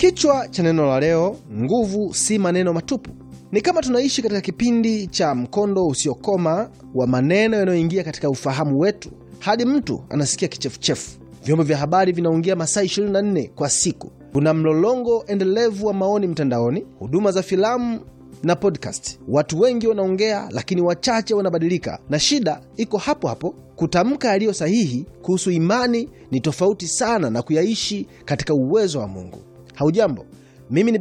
Kichwa cha neno la leo, nguvu si maneno matupu. Ni kama tunaishi katika kipindi cha mkondo usiokoma wa maneno yanayoingia katika ufahamu wetu hadi mtu anasikia kichefuchefu. Vyombo vya habari vinaongea masaa 24 kwa siku. Kuna mlolongo endelevu wa maoni mtandaoni, huduma za filamu na podcast. Watu wengi wanaongea, lakini wachache wanabadilika, na shida iko hapo hapo. Kutamka yaliyo sahihi kuhusu imani ni tofauti sana na kuyaishi katika uwezo wa Mungu. Haujambo, mimi ni